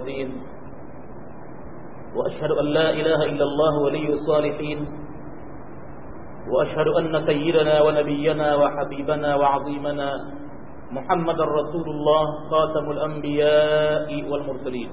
الدين وأشهد أن لا إله إلا الله ولي الصالحين وأشهد أن سيدنا ونبينا وحبيبنا وعظيمنا محمد رسول الله خاتم الأنبياء والمرسلين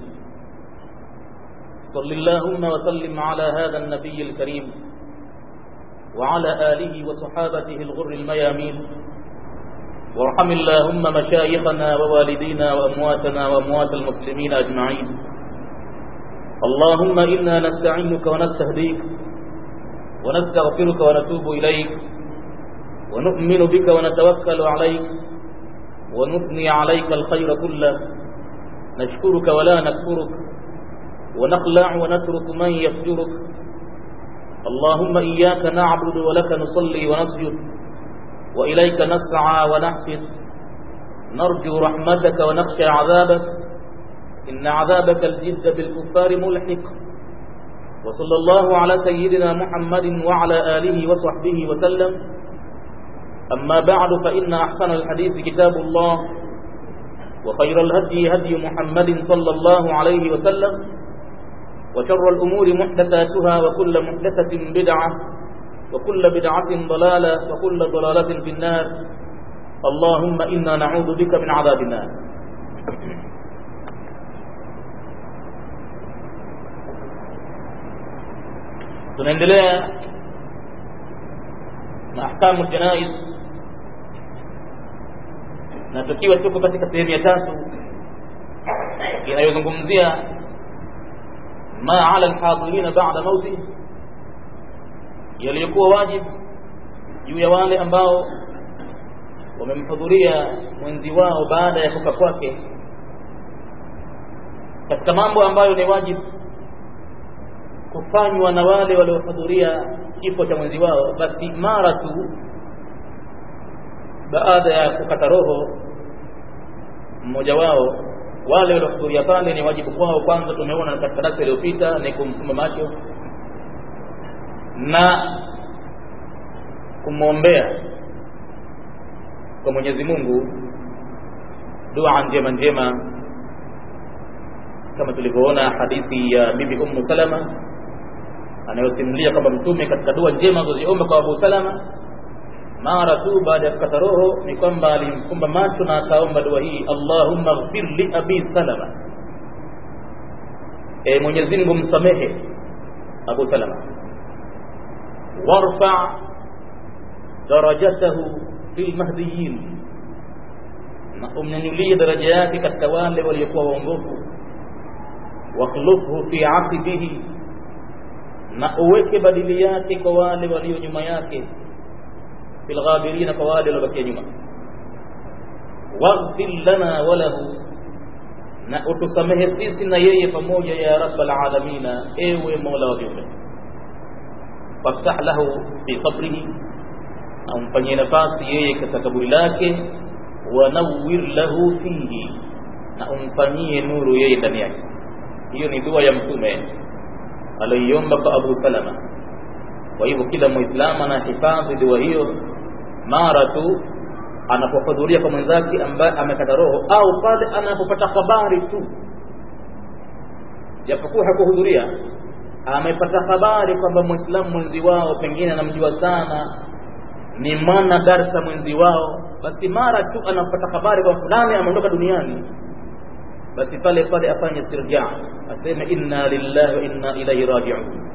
صل اللهم وسلم على هذا النبي الكريم وعلى آله وصحابته الغر الميامين وارحم اللهم مشايخنا ووالدينا وأمواتنا وأموات المسلمين أجمعين اللهم إنا نستعينك ونستهديك ونستغفرك ونتوب إليك ونؤمن بك ونتوكل عليك ونثني عليك الخير كله نشكرك ولا نكفرك ونخلع ونترك من يفجرك اللهم إياك نعبد ولك نصلي ونسجد وإليك نسعى ونحفظ نرجو رحمتك ونخشى عذابك إن عذابك الجد بالكفار ملحق وصلى الله على سيدنا محمد وعلى آله وصحبه وسلم أما بعد فإن أحسن الحديث كتاب الله وخير الهدي هدي محمد صلى الله عليه وسلم وشر الأمور محدثاتها وكل محدثة بدعة وكل بدعة ضلالة وكل ضلالة في النار اللهم إنا نعوذ بك من عذاب النار tunaendelea na ahkamu janaiz na tukiwa tuko katika sehemu ya tatu inayozungumzia ma ala alhadirina ba'da mauti yaliyokuwa wajibu juu ya wale ambao wamemhudhuria mwenzi wao baada ya kufa kwake katika mambo ambayo ni wajibu kufanywa na wale waliohudhuria kifo cha mwenzi wao basi mara tu baada ya kukata roho mmoja wao wale waliohudhuria pale ni wajibu kwao kwanza tumeona katika darasa iliyopita ni kumfumba macho na kumwombea kwa Mwenyezi Mungu dua njema njema kama tulivyoona hadithi ya bibi Ummu Salama anayosimulia kwamba mtume katika dua njema alizoziomba kwa Abu Salama mara tu baada ya kukata roho ni kwamba alimfumba macho na akaomba dua hii Allahumma ighfir li abi Salama e Mwenyezi Mungu msamehe Abu Salama warfa darajatahu fil mahdiyin na umnyanyulie daraja yake katika wale waliokuwa waongofu wakhlufhu fi aqibihi na uweke badili yake kwa wale walio nyuma yake fil ghabirina kwa wale waliobakia nyuma waghfir lana walahu na utusamehe sisi na yeye pamoja ya rabbal alamina ewe mola wa viumbe wafsah lahu fi qabrihi na umfanyie nafasi yeye katika kaburi lake wanawwir lahu fihi na umfanyie nuru yeye ndani yake hiyo ni dua ya mtume aliyoiomba kwa Abu Salama kwa hivyo kila muislamu anahifadhi dua hiyo mara tu anapohudhuria kwa mwenzake ambaye amekata roho au pale anapopata habari tu japokuwa hakuhudhuria amepata habari kwamba muislamu mwenzi wao pengine anamjua sana ni mwana darsa mwenzi wao basi mara tu anapata habari kwa fulani ameondoka duniani basi pale pale afanye istirja aseme inna lillahi wa inna ilaihi raji'un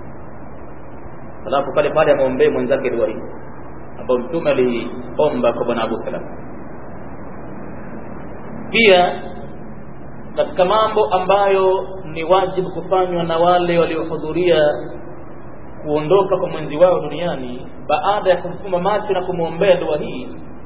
alafu pale pale amwombee mwenzake dua hii ambayo mtume aliomba kwa bwana Abu Salam pia katika mambo ambayo ni wajibu kufanywa na wale waliohudhuria kuondoka kwa mwenzi wao duniani baada ya kumfumba macho na kumwombea dua hii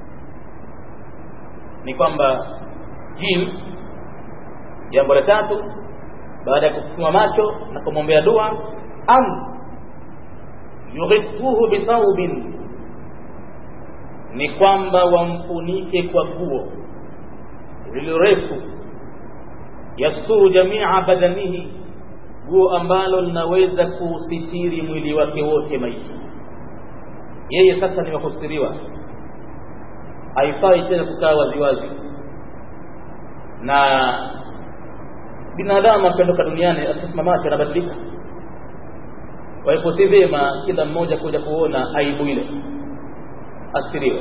ni kwamba jim jambo la tatu baada ya kufumba macho na kumwombea dua am yughifuhu bithaubin ni kwamba wamfunike kwa guo lilirefu yasturu jamia badanihi guo ambalo linaweza kuusitiri mwili wake wote maiti yeye sasa ni wakustiriwa haifai tena kukaa waziwazi na binadamu akiondoka duniani akisimamacho anabadilika kwa hivyo si vyema kila mmoja kuja kuona aibu ile asiriwe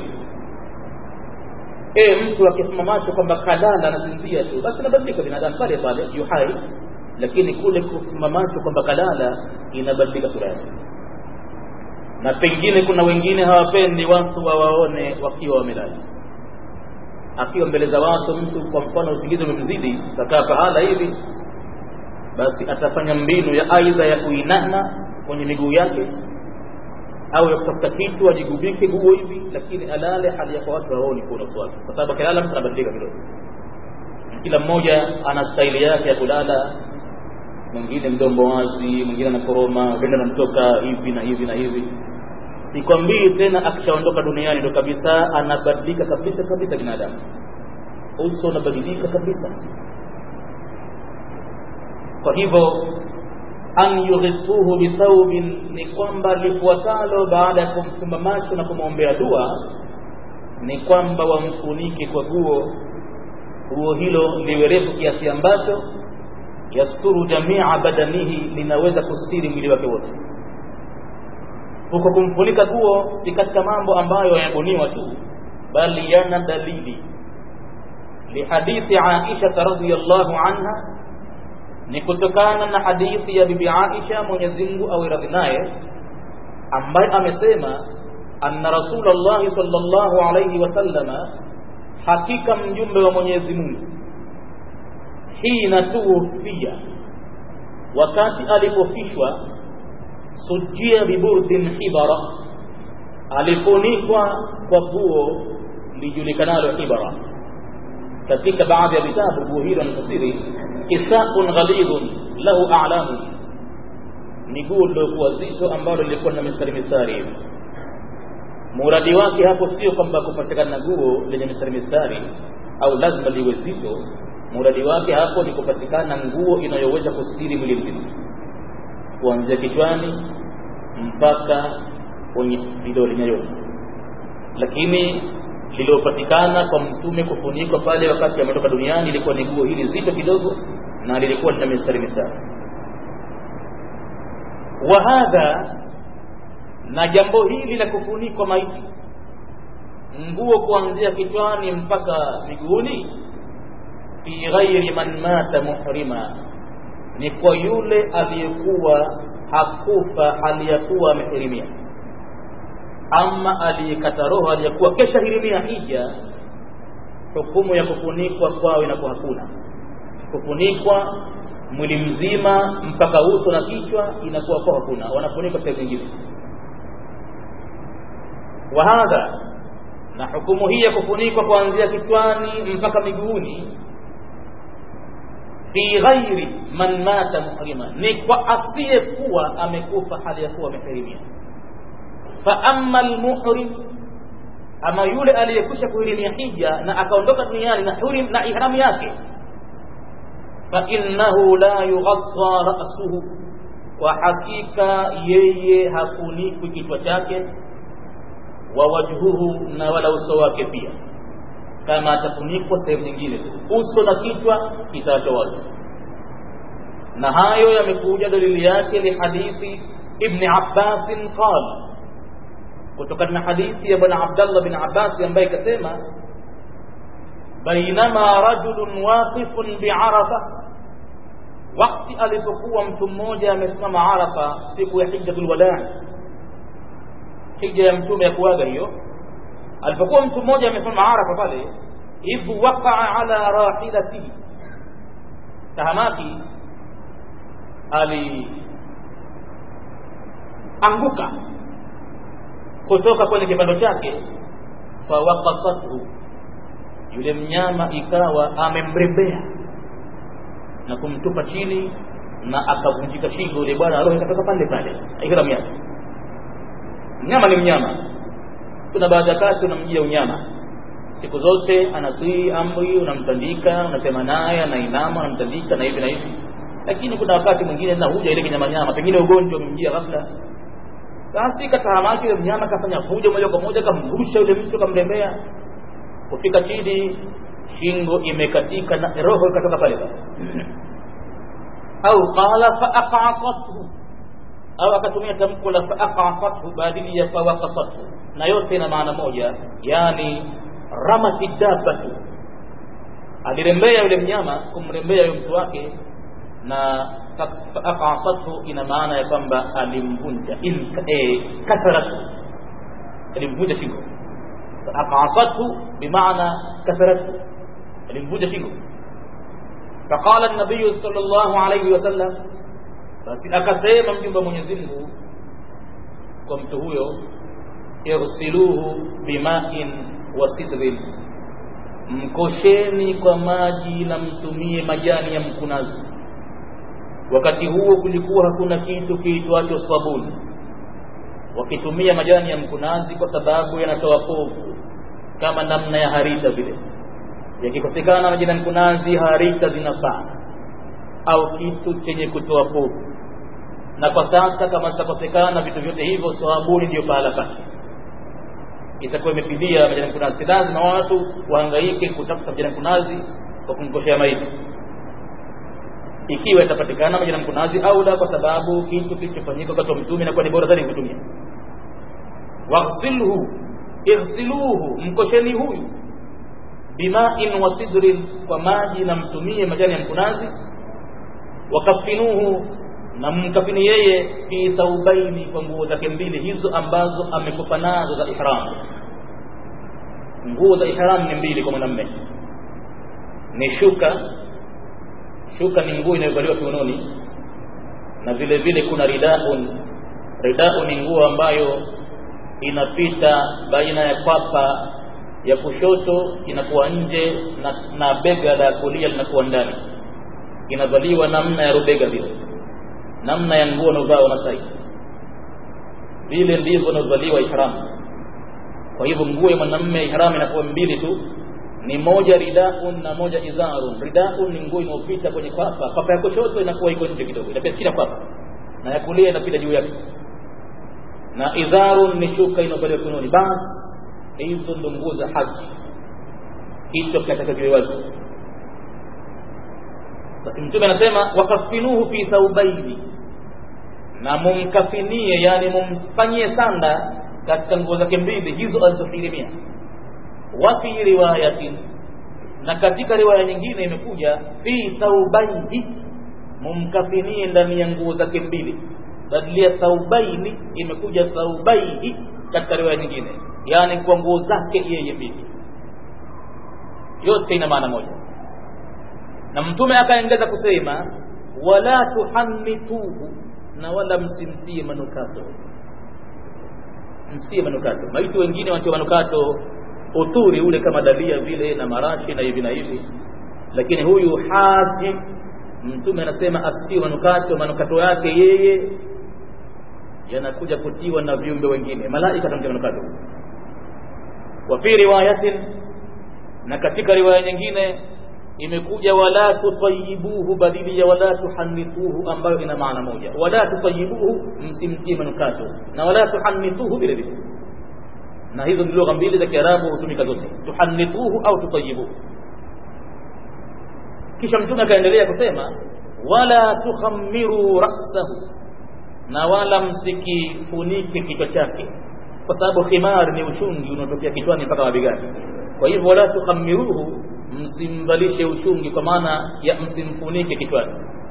e mtu akisimamacho kwamba kalala anasinzia tu basi anabadilika binadamu pale pale yu hai lakini kule kusimamacho kwamba kalala inabadilika sura yake na pengine kuna wengine hawapendi watu wawaone wakiwa wamelala akiwa mbele za watu mtu kwa mfano usingizi umemzidi kakaa pahala hivi basi atafanya mbinu ya aidha ya kuinama kwenye miguu yake au ya kutafuta kitu ajigubike guo hivi lakini alale hali ya kwa watu waoni kuna swali kwa sababu akilala mtu anabadilika kidogo kila mmoja ana staili yake ya kulala mwingine mdombo wazi mwingine anakoroma penda anamtoka hivi na hivi na hivi sikwambii tena akishaondoka duniani ndo kabisa anabadilika kabisa kabisa binadamu uso unabadilika kabisa kwa hivyo an yughituhu bithaubin ni kwamba lifuatalo baada ya kumfumba macho na kumwombea dua ni kwamba wamfunike kwa guo guo hilo liwe refu kiasi ambacho yasturu jamia badanihi linaweza kustiri mwili wake wote huko kumfunika guo si katika mambo ambayo yanabuniwa tu bali yana dalili lihadithi Aisha radhiyallahu anha ni kutokana na hadithi ya bibi Aisha Mwenyezi Mungu awe radhi naye ambaye amesema anna Rasulullah sallallahu alayhi wasallama hakika mjumbe wa Mwenyezi Mungu hina tuwufia wakati alipofishwa sujia biburdin hibara alifunikwa kwa guo lijulikanalo hibara katika baadhi ya vitabu guo hilo anafasiri kisaun ghalidhun lahu a'lamu ni guo lilokuwa zito ambalo lilikuwa na mistari mistari hivi muradi wake hapo sio kwamba kupatikana guo lenye mistari mistari au lazima liwe zito muradi wake hapo ni kupatikana nguo inayoweza kustiri mwili mzima kuanzia kichwani mpaka kwenye vidole nyayo lakini lililopatikana kwa mtume kufunikwa pale wakati ametoka duniani ilikuwa ni guo hili zito kidogo na lilikuwa lina mistari mistari wa hadha na jambo hili la kufunikwa maiti nguo kuanzia kichwani mpaka miguuni fi ghairi man mata muhrima ni kwa yule aliyekuwa hakufa hali ya kuwa amehirimia ama aliyekata roho aliyekuwa kesha hirimia hija hukumu ya kufunikwa kwao inakuwa hakuna kufunikwa mwili mzima mpaka uso na kichwa inakuwa kwa hakuna wanafunikwa sehemu zingine wa hadha na hukumu hii ya kufunikwa kuanzia kichwani mpaka miguuni fi ghairi man mata muhrima ni kwa asiyekuwa amekufa hali ya kuwa amehirimia fa amma almuhrim ama yule aliyekwisha kuhirimia hija na akaondoka duniani na hurim na ihramu yake fa innahu la yughadha ra'suhu kwa hakika yeye hafunikwi kichwa chake wa wajhuhu na wala uso wake pia kama atafunikwa sehemu nyingine uso na kichwa kitaachwa wazi na hayo yamekuja dalili yake li hadithi ibn Abbas qala kutokana na hadithi ya bwana Abdullah bin Abbas ambaye kasema bainama rajulun waqifun bi'arafa wakati alipokuwa mtu mmoja amesimama Arafa siku ya hijjatul wadaa hija ya mtume ya kuaga hiyo alipokuwa mtu mmoja amesimama Arafa pale idh waqa'a ala rahilatihi tahamaki ali anguka kutoka kwenye kipando chake fawaqasathu yule mnyama ikawa amemrembea na kumtupa chini na akavunjika shingo yule bwana roho ikatoka pale pale ihram yake mnyama ni mnyama kuna baadhi ya kati unamjia unyama siku zote anatii amri unamtandika unasema naye anainama unamtandika na hivi na hivi lakini kuna wakati mwingine na huja ile kinyama nyama pengine ugonjwa umemjia ghafla basi katahamaki yule mnyama kafanya fujo moja kwa moja kamrusha yule mtu kamrembea kufika chini shingo imekatika na roho ikatoka pale pale au qala faaqasathu au akatumia tamko la faaqasathu badili ya fawaqasathu na yote ina maana moja yani ramati dabatu alirembea yule mnyama kumrembea yule mtu wake na faaqasathu ina maana ya kwamba alimvunja eh, kasaratu alimvunja shingo faaqasathu bimaana kasaratu alimvunja shingo faqala an-nabiy sallallahu alayhi wasallam basi akasema mjumbe wa Mwenyezi Mungu kwa mtu huyo irsiluhu bima'in wa sidrin mkosheni kwa maji na mtumie majani ya mkunazi wakati huo kulikuwa hakuna kitu kiitwacho sabuni wakitumia majani ya mkunazi kwa sababu yanatoa povu kama namna ya harita vile yakikosekana majani ya mkunazi harita zinafaa au kitu chenye kutoa povu na kwa sasa kama zitakosekana vitu vyote hivyo sabuni ndio pahala pake itakuwa imepidia majani mkunazi si lazima watu wahangaike kutafuta majani mkunazi kwa kumkoshea maiti ikiwa itapatikana majani mkunazi au la kwa sababu kitu kilichofanyika wakati wa mtume inakuwa ni bora zaidi kutumia waghsilhu ighsiluhu mkosheni huyu bima'in wa sidrin kwa maji na mtumie majani ya mkunazi wakafinuhu na mkafini yeye fi thaubaini kwa nguo zake mbili hizo ambazo amekufa nazo za ihram nguo za ihram ni mbili kwa mwanamume ni shuka shuka ni nguo inayovaliwa kiunoni na vile vile kuna ridaun ridau ni nguo ambayo inapita baina ya kwapa ya kushoto inakuwa nje na, na bega la kulia linakuwa ndani inavaliwa namna ya rubega vile namna ya nguo unaovaa Wamasai vile ndivyo unaovaliwa ihram kwa hivyo nguo ya mwanamume ihram inakuwa mbili tu ni moja ridaun na moja izarun ridaun ni nguo inayopita kwenye kwapa kwapa ya kushoto inakuwa iko nje kidogo inapita chini kwapa na ya kulia inapita juu yake na izarun ni shuka inayovaliwa kiunoni basi hizo ndo nguo za haji kichwa kinataka kiwe wazi basi mtume anasema wakafinuhu fi thaubaini na mumkafinie yani mumfanyie sanda katika nguo zake mbili hizo alizohirimia wa fi riwayatin na katika riwaya nyingine imekuja fi thaubaini mumkafinie ndani ya nguo zake mbili badili ya thaubaini imekuja thaubaini katika riwaya nyingine yani kwa nguo zake yeye mbili yote ina maana moja na mtume akaongeza kusema wala tuhannituhu na wala msimtie manukato msie manukato maiti wengine wanatiwa manukato uturi ule kama dalia vile na marashi na hivi na hivi lakini huyu haji mtume anasema asitie manukato manukato yake yeye yanakuja kutiwa na viumbe wengine malaika tamtia manukato wa fi riwayatin na katika riwaya nyingine imekuja wala tutayibuhu badili ya wala tuhannithuhu ambayo ina maana moja wala tutayibuhu msimtie manukato na wala tuhannithuhu vile vile na hizo ni lugha mbili za Kiarabu hutumika zote tuhannithuhu au tutayibuhu kisha mtume akaendelea kusema wala tukhammiru ra'sahu na wala msikifunike kichwa chake kwa sababu khimar ni ushungi unaotokea kichwani mpaka mabegani kwa hivyo wala tukhamiruhu msimvalishe ushungi kwa maana ya msimfunike kichwani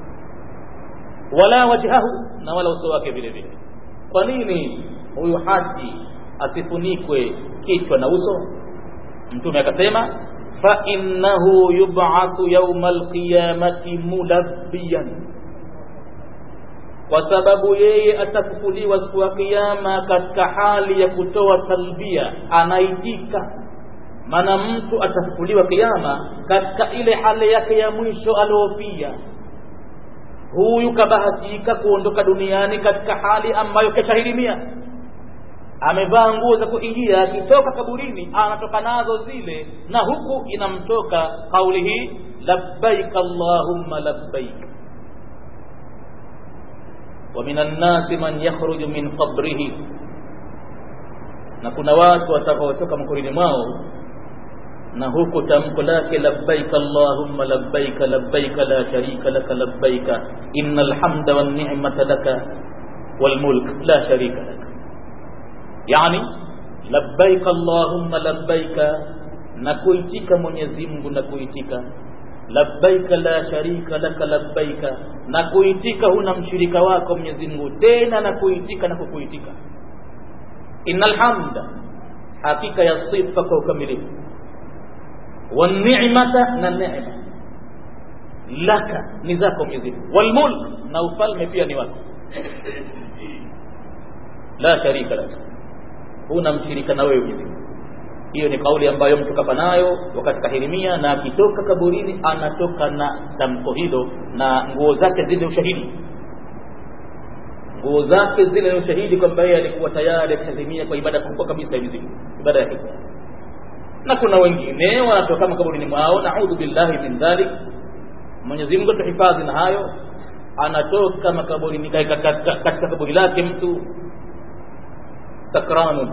wala wajhahu na wala uso wake vile vile kwa nini huyu haji asifunikwe kichwa na uso mtume akasema fa innahu yub'athu yawma alqiyamati mulabbiyan kwa sababu yeye atafufuliwa siku ya kiyama katika hali ya kutoa talbia anaitika maana mtu atafufuliwa kiyama katika ile hali yake ya mwisho aliofia huyu kabahatika kuondoka duniani katika hali ambayo keshahirimia amevaa nguo za kuingia akitoka kaburini anatoka nazo zile na huku inamtoka kauli hii labbaik allahumma labbaik ومن الناس من يخرج من قبره na kuna watu watakaotoka makurini mwao na huku tamko lake labbaik allahumma labbaik labbaik la sharika laka labbaik innal hamda wan ni'mata laka wal mulk la sharika lak yani labbaik allahumma labbaik na kuitika Mwenyezi Mungu na kuitika labbaika la sharika laka labbaika na kuitika huna mshirika wako Mwenyezi Mungu tena na kuitika na kukuitika innal hamda hakika ya sifa kwa ukamilifu wan ni'mata na neema laka ni zako Mwenyezi Mungu wal mulk na ufalme pia ni wako la sharika laka huna mshirika na wewe Mwenyezi Mungu hiyo ni kauli ambayo mtu kafa nayo wakati kahirimia na akitoka kaburini anatoka na tamko hilo na nguo zake zile ushahidi nguo zake zile ni ushahidi kwamba yeye alikuwa tayari akishazimia kwa ibada kubwa kabisa hivi ibada ya hija na kuna wengine wanatoka makaburini mwao naudhu billahi min dhalik Mwenyezi Mungu tuhifadhi na hayo anatoka makaburini katika kaburi lake mtu sakranun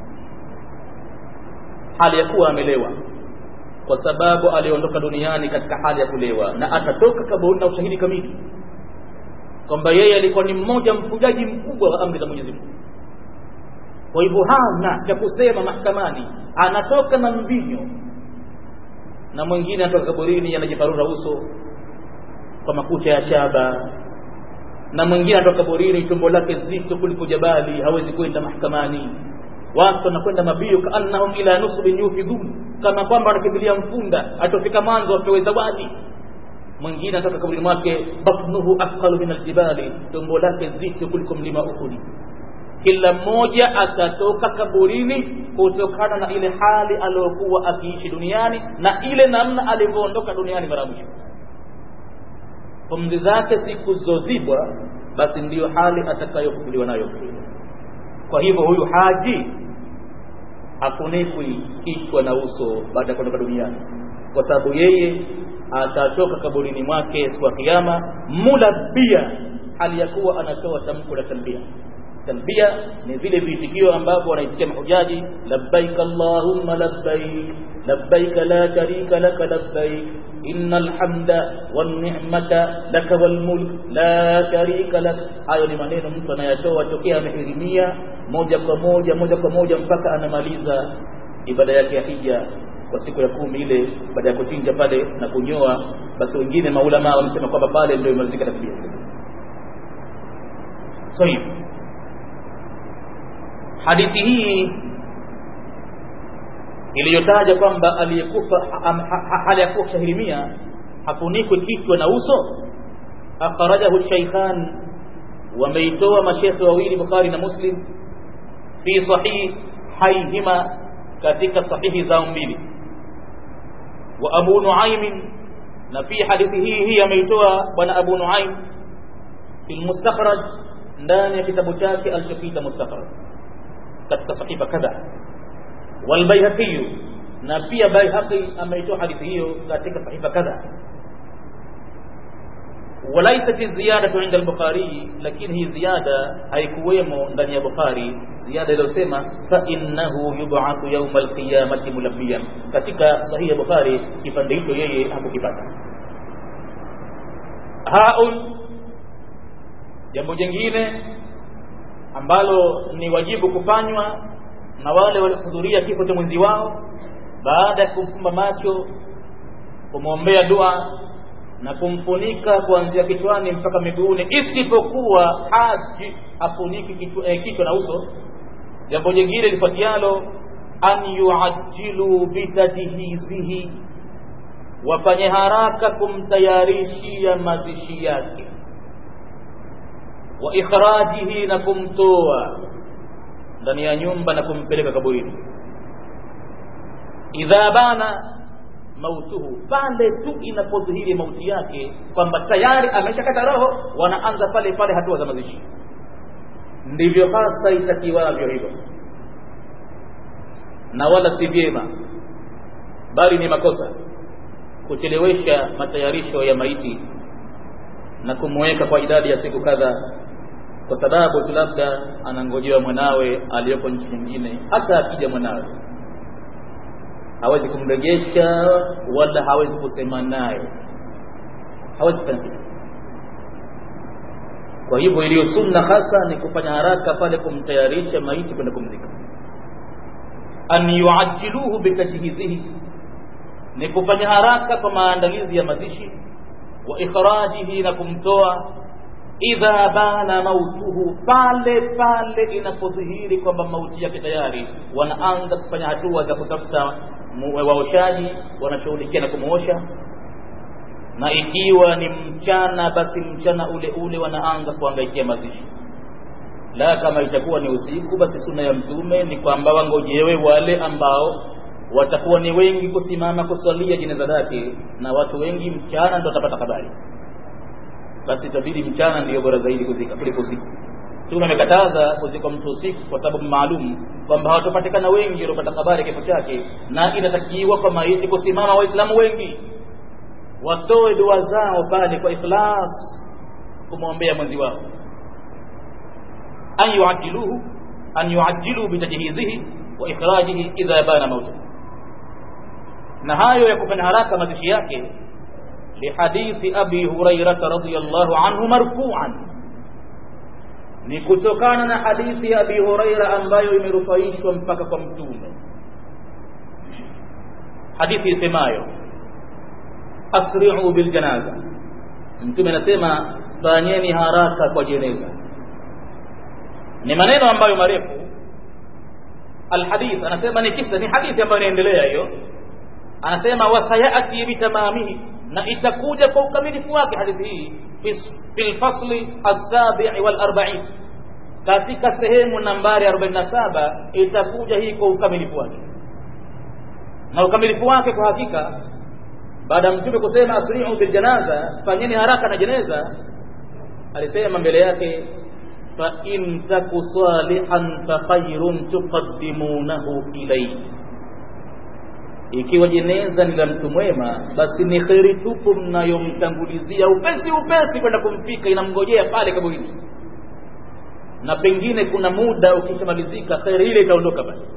hali ya kuwa amelewa kwa sababu aliondoka duniani katika hali ya kulewa na atatoka kaburi na ushahidi kamili kwamba yeye alikuwa ni mmoja mfujaji mkubwa wa amri za Mwenyezi Mungu kwa hivyo hana cha kusema mahakamani anatoka na mvinyo na mwingine anatoka kaburini anajiparura uso kwa makucha ya shaba na mwingine anatoka kaburini tumbo lake zito kuliko jabali hawezi kwenda mahakamani watu wanakwenda mabio kaannahum ila nusbin yufidun kama kwamba wanakimbilia mfunda atofika mwanzo apewe zawadi mwingine anatoka kaburini mwake batnuhu athqalu min aljibali tumbo lake zito kuliko mlima uhudi kila mmoja atatoka kaburini kutokana na ile hali aliyokuwa akiishi duniani na ile namna alivyoondoka duniani mara mwisho pumzi zake siku zozibwa basi ndiyo hali atakayofukuliwa nayo kwa hivyo huyu haji hafunikwi kichwa na uso baada ya kuondoka duniani kwa sababu yeye atatoka kaburini mwake siku ya kiyama mulabia hali ya kuwa anatoa tamko la talbia talbia ni vile viitikio ambavyo wanaisikia mahujaji labbaik allahumma labbaik labbaik la sharika laka labbaik innal hamda wan ni'mata laka wal mulk la sharika lak hayo ni maneno mtu anayatoa tokea amehirimia moja kwa moja moja kwa moja mpaka anamaliza ibada yake ya hija kwa siku ya kumi ile baada ya kuchinja pale na kunyoa basi wengine maulama wamesema kwamba pale ndio imalizika takbir so hadithi hii iliyotaja kwamba aliyekufa hali ya kuwa shahirimia hafunikwi kichwa na uso akhrajahu shaykhan wameitoa mashekhe wawili Bukhari na Muslim fi sahihayhima katika sahihi zao mbili wa Abu Nuaim na fi hadithi hii hii ameitoa bwana Abu Nuaim fi mustakhraj ndani ya kitabu chake alichokiita mustakhraj katika sahifa kadha والبيهقي na pia Baihaqi ameitoa hadithi hiyo katika sahifa kadha walaisat ziyadatu inda al-Bukhari lakini hii ziada haikuwemo ndani ya Bukhari ziada iliyosema fa innahu yub'athu yawm al-qiyamati mulabbiyan katika sahihi ya Bukhari kipande hicho yeye hakukipata haun jambo jingine ambalo ni wajibu kufanywa na wale waliohudhuria kifo cha mwenzi wao baada ya kumfumba macho kumwombea dua na kumfunika kuanzia kichwani mpaka miguuni isipokuwa haji afuniki kichwa, eh, kichwa na uso jambo jingine lifuatialo an yuajilu bitadhihizihi wafanye haraka kumtayarishia mazishi yake wa ikhrajihi na kumtoa ndani ya nyumba na kumpeleka kaburini idha bana mautuhu pale tu inapodhihiri mauti yake kwamba tayari ameshakata roho wanaanza pale pale hatua za mazishi ndivyo hasa itakiwavyo hivyo na wala si vyema bali ni makosa kuchelewesha matayarisho ya maiti na kumweka kwa idadi ya siku kadhaa kwa sababu tu labda anangojewa mwanawe aliyoko nchi nyingine hata akija mwanawe hawezi kumrejesha wala hawezi kusema naye hawezi kufanya kitu kwa hivyo iliyo sunna hasa ni kufanya haraka pale kumtayarisha maiti kwenda kumzika an yuajiluhu bitajhizihi ni kufanya haraka kwa maandalizi ya mazishi wa ikhrajihi na kumtoa idha bana mautuhu pale pale inapodhihiri kwamba mauti yake tayari wanaanza kufanya hatua za kutafuta waoshaji wanashughulikia na kumuosha na ikiwa ni mchana basi mchana ule ule wanaanza kuangaikia mazishi la kama itakuwa ni usiku basi sunna ya mtume ni kwamba wangojewe wale ambao watakuwa ni wengi kusimama kuswalia jeneza lake na watu wengi mchana ndio watapata habari basi itabidi mchana ndiyo bora zaidi kuzika kuliko usiku Mtume amekataza kuzika mtu usiku kwa sababu maalum kwamba hawatopatikana wengi waliopata habari kifo chake, na inatakiwa kwa maiti kusimama Waislamu wengi watoe dua zao pale kwa ikhlas kumwombea mwenzi wao, an yuajiluhu an yuajilu bitajhizihi wa ikhrajihi idha bana mautu. Na hayo ya kufanya haraka mazishi yake lihadithi abi hurairata radhiyallahu anhu marfu'an ni kutokana na hadithi ya abi huraira ambayo imerufaishwa mpaka kwa mtume hadithi isemayo asri'u bil janaza mtume anasema fanyeni haraka kwa jeneza ni maneno ambayo marefu alhadith anasema ni kisa ni hadithi ambayo inaendelea hiyo anasema wasayati bitamamihi na itakuja kwa ukamilifu wake hadithi hii fi lfasli alsabii walarbain katika sehemu nambari 47 itakuja hii kwa ukamilifu wake na ukamilifu wake kwa hakika baada ya mtume kusema asri'u bil janaza fanyeni haraka na jeneza alisema mbele yake fa in taku salihan fa khairun tuqaddimunahu ilayhi ikiwa jeneza ni la mtu mwema basi ni kheri tupu mnayomtangulizia upesi upesi kwenda kumfika inamngojea pale kaburini na pengine kuna muda ukishamalizika kheri ile itaondoka basi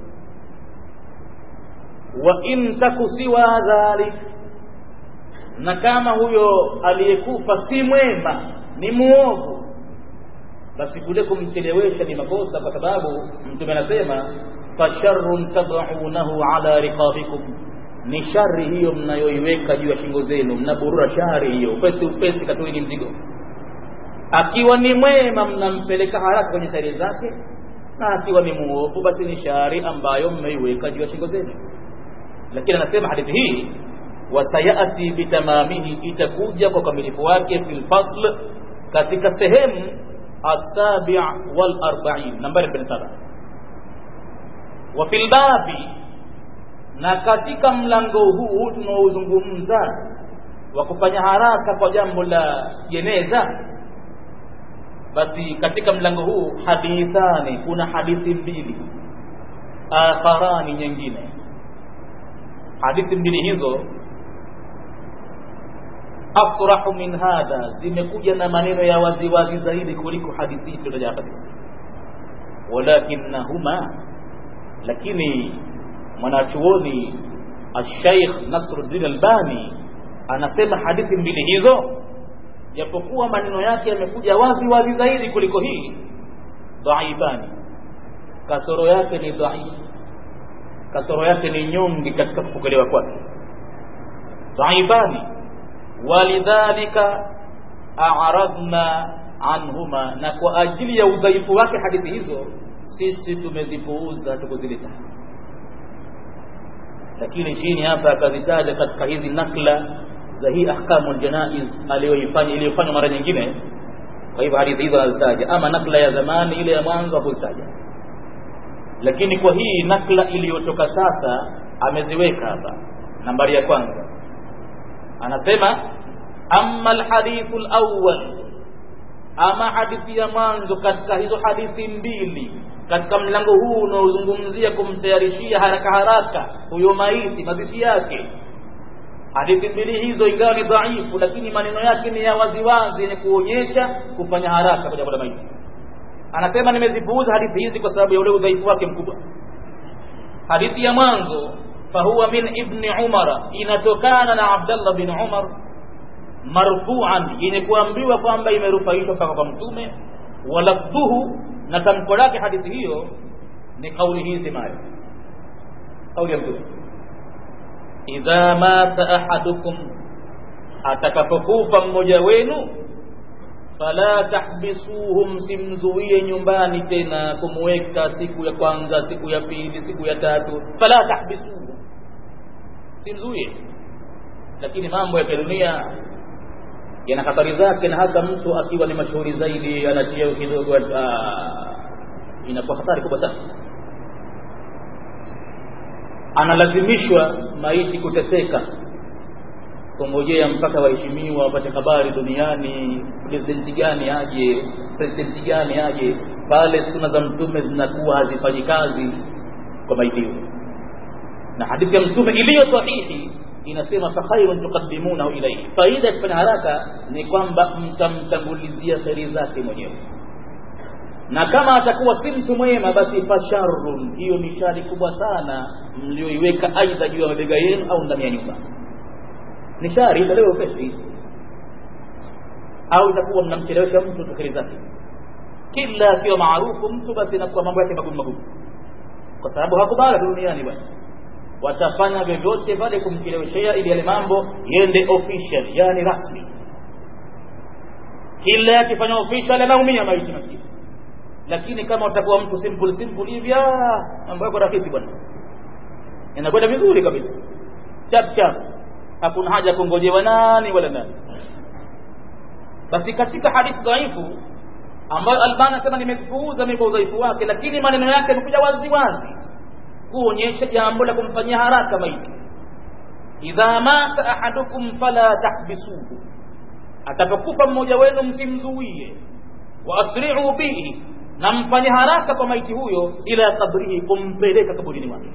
wa in taku siwa dhalik na kama huyo aliyekufa si mwema ni muovu basi kule kumchelewesha ni makosa kwa sababu mtume anasema fasharrun tad'unahu ala riqabikum ni shari hiyo mnayoiweka juu ya shingo zenu mnaburura shari hiyo upesi upesi katoeni mzigo akiwa ni mwema mnampeleka haraka kwenye sari zake na akiwa ni muovu basi ni shari ambayo mmeiweka juu ya shingo zenu lakini anasema hadithi hii wasayati bitamamihi itakuja kwa ukamilifu wake fil fasl katika sehemu asabi' wal arba'in nambari 27 wa fil babi na katika mlango huu tunaozungumza wa kufanya haraka kwa jambo la jeneza basi katika mlango huu hadithani kuna hadithi mbili akharani nyingine hadithi mbili hizo asrahu min hadha zimekuja na maneno ya waziwazi zaidi kuliko hadithi hii hapa sisi walakinnahuma lakini mwanachuoni Sheikh Nasruddin Albani anasema hadithi mbili hizo japokuwa maneno yake yamekuja wazi wazi zaidi kuliko hii dhaifani kasoro yake ni dhaifu kasoro yake ni nyongi katika kupokelewa kwake dhaifani walidhalika a'radna anhuma na kwa ajili ya udhaifu wake hadithi hizo sisi tumezipuuza tukuzileta lakini chini hapa akazitaja katika hizi nakla za hii ahkamul janaiz aliyoifanya iliyofanywa mara nyingine kwa hivyo hadithi hizo anazitaja ama nakla ya zamani ile ya mwanzo hakuzitaja lakini kwa hii nakla iliyotoka sasa ameziweka hapa nambari ya kwanza anasema amma alhadithu alawwal ama hadithi ya mwanzo katika hizo hadithi mbili katika mlango huu unaozungumzia kumtayarishia haraka haraka huyo maiti mazishi yake hadithi mbili hizo ingawa ni dhaifu lakini maneno yake ni ya waziwazi yenye kuonyesha kufanya haraka kwa jambo la maiti anasema nimezipuuza hadithi hizi kwa sababu ya ule udhaifu wake mkubwa hadithi ya mwanzo fahuwa min ibni umara inatokana na abdallah bin umar marfuan yenye kuambiwa kwamba imerufaishwa mpaka kwa mtume walafdhuhu na tamko lake hadithi hiyo ni kauli hii semayo kauli ya mtume idha mata ahadukum atakapokufa mmoja wenu fala tahbisuhu msimzuie nyumbani tena kumweka siku ya kwanza siku ya pili siku ya tatu fala tahbisuhu simzuie lakini mambo ya kidunia yana hatari zake na hasa mtu akiwa ni mashuhuri zaidi ana cheo kidogo inakuwa hatari kubwa sana analazimishwa maiti kuteseka kungojea mpaka waheshimiwa wapate habari duniani presidenti gani aje presidenti gani aje pale suna za mtume zinakuwa hazifanyi kazi kwa maiti huyo na hadithi ya mtume iliyo sahihi inasema fa khairun tuqaddimunahu ilayhi faida ya kufanya haraka ni kwamba mtamtangulizia kheri zake mwenyewe na kama atakuwa si mtu mwema basi fasharrun hiyo ni shari kubwa sana mlioiweka aidha juu ya mabega yenu au ndani ya nyumba ni shari italewa upesi au itakuwa mnamchelewesha mtu tu kheri zake kila akiwa maarufu mtu basi inakuwa mambo yake magumu magumu kwa sababu hakubala duniani bwana watafanya vyovyote pale kumcheleweshea ili yale mambo yende official yani rasmi kila akifanya official anaumia maiti maskini lakini kama utakuwa mtu simple simple hivi mambo yako rahisi bwana inakwenda vizuri kabisa chap chap hakuna haja kungojewa nani wala nani basi katika hadithi dhaifu ambayo Albani anasema nimepuuza mimi kwa udhaifu wake lakini maneno yake yamekuja wazi wazi kuonyesha jambo la kumfanyia haraka maiti idha mata ahadukum fala tahbisuhu atakapokufa mmoja wenu msimzuie wa asri'u bihi na mfanye haraka kwa maiti huyo ila kabrihi kumpeleka kaburini mwake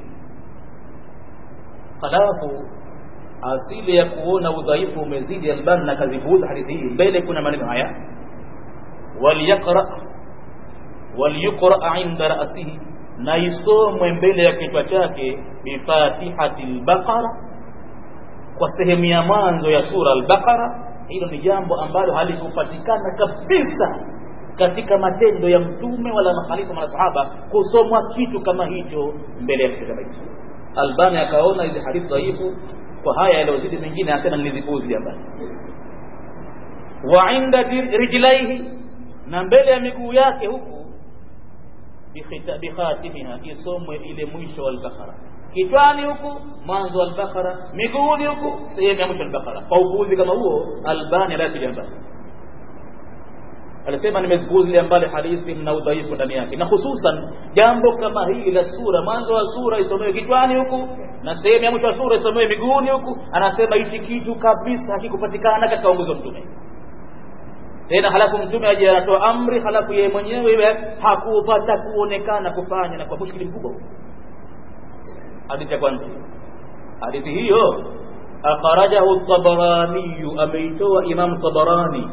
halafu asili ya kuona udhaifu umezidi albani na kazipuuza hadithi hii mbele kuna maneno haya waliyaqra waliyuqra inda ra'sihi na isomwe mbele ya kichwa chake bifatihati al-baqara kwa sehemu ya mwanzo ya sura al-baqara hilo ni jambo ambalo halikupatikana kabisa katika matendo ya mtume wala makhalifa na sahaba kusomwa kitu kama hicho mbele ya kichwa cha Albani akaona hizi hadithi dhaifu kwa haya yaliyozidi mengine asema nilizipuuzi mbali wa inda rijlaihi na mbele ya miguu yake huku bikhatimiha isomwe ile mwisho wa al-Baqara kichwani huku mwanzo wa al-Baqara miguuni huku sehemu ya mwisho wa al-Baqara kwa upuuzi kama huo Albani alatilia mbali alisema nimezipuuzilia mbali hadithi mna udhaifu ndani yake na hususan jambo kama hili la sura mwanzo wa sura isomewe kichwani huku na sehemu ya mwisho wa sura isomewe miguuni huku anasema hichi kitu kabisa hakikupatikana katika uongozi wa mtume tena halafu mtume aje anatoa amri halafu yeye mwenyewe iwe hakupata kuonekana kufanya na kwa mushkili mkubwa hadithi ya kwanza hadithi hiyo akhrajahu tabarani ameitoa imam tabarani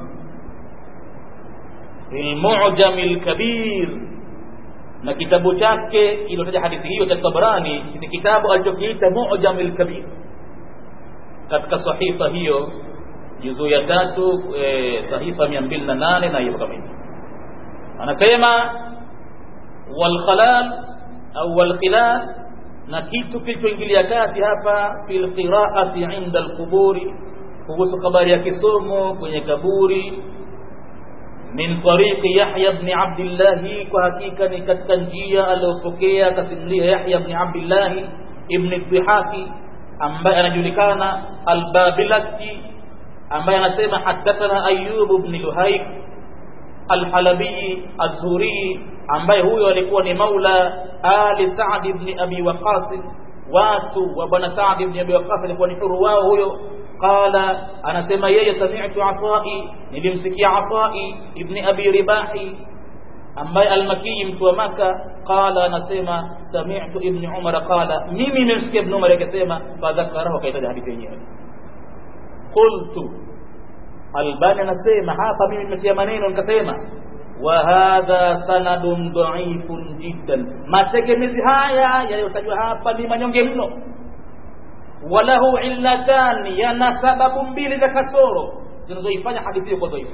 المعجم الكبير na kitabu chake iliyotaja hadithi hiyo cha Tabarani ni kitabu alichokiita Mu'jam al-Kabir katika sahifa hiyo juzu ya tatu e, sahifa 208 na hiyo kama hivi anasema wal khalal au wal khilal na kitu kilichoingilia kati hapa fil qira'ati 'inda al-quburi kuhusu habari ya kisomo kwenye kaburi min tariqi Yahya ibn Abdullah kwa hakika ni katika njia aliyopokea akasimulia Yahya ibn Abdullah ibn Dhihaki ambaye anajulikana al-Babilaki ambaye anasema hadathana Ayyub ibn Luhaik al-Halabi az-Zuri ambaye huyo alikuwa ni maula ali Sa'd ibn Abi Waqqas watu wa bwana Sa'd ibn Abi Waqqas alikuwa ni huru wao huyo qala anasema yeye sami'tu Atai nilimsikia Atai ibn Abi Ribahi ambaye al-Makki mtu wa Maka qala anasema sami'tu ibn Umar qala mimi nimemsikia ibn Umar akisema fadhakarahu kaitaja hadithi yenyewe qultu Albani anasema hapa mimi nimetia maneno nikasema wa hadha sanadun dha'ifun jiddan mategemezi haya yaliyotajwa hapa ni manyonge mno walahu illatan yana sababu mbili za kasoro zinazoifanya hadithi hiyo kwa dhaifu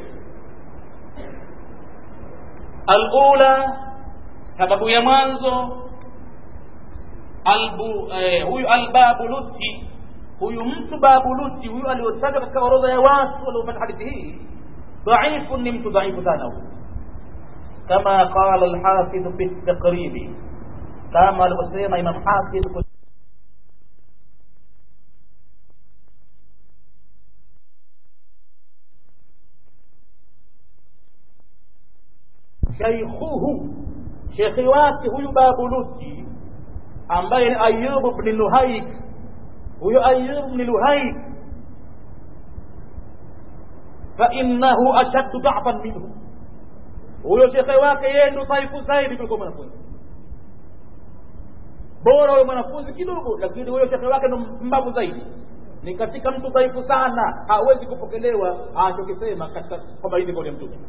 alula sababu ya mwanzo albu eh, huyu albabuluti huyu mtu babuluti huyu aliotajwa katika orodha ya watu waliopata hadithi hii dhaifu ni mtu dhaifu sana huyu kama qala alhafidh fi taqribi kama alivyosema imam hafidh shaykhuhu shekhi wake huyu babuluti ambaye ni ayub bni luhaik huyo ayub bni luhaik fainnahu ashaddu dafan minhu huyo shekhe wake yeye ndo dhaifu zaidi kuliko mwanafunzi bora huyo mwanafunzi kidogo lakini huyo shekhe wake ndo mbavu zaidi ni katika mtu dhaifu sana hawezi kupokelewa anachokisema katika kwamba hizi kauli ya mtume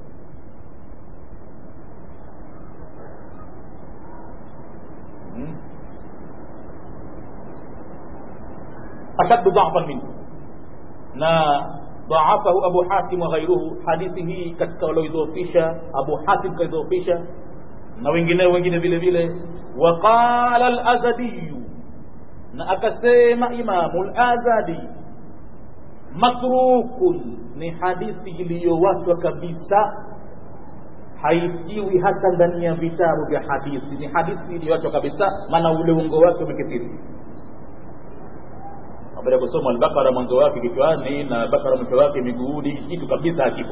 ashaddu dhafan minhu na dhaafahu abu hatim wa ghairuhu hadithi hii katika walioidhofisha abu hatim kaidhofisha na wengineo wengine vile vile waqala alazadiyu na akasema imamu lazadi matrukun ni hadithi iliyowachwa kabisa haitiwi hata ndani ya vitabu vya hadithi ni hadithi iliyowachwa kabisa maana ule ungo wake umekithiri baada ya kusoma albakara mwanzo wake kichwani na bakara mwisho wake miguuni kitu kabisa hakipo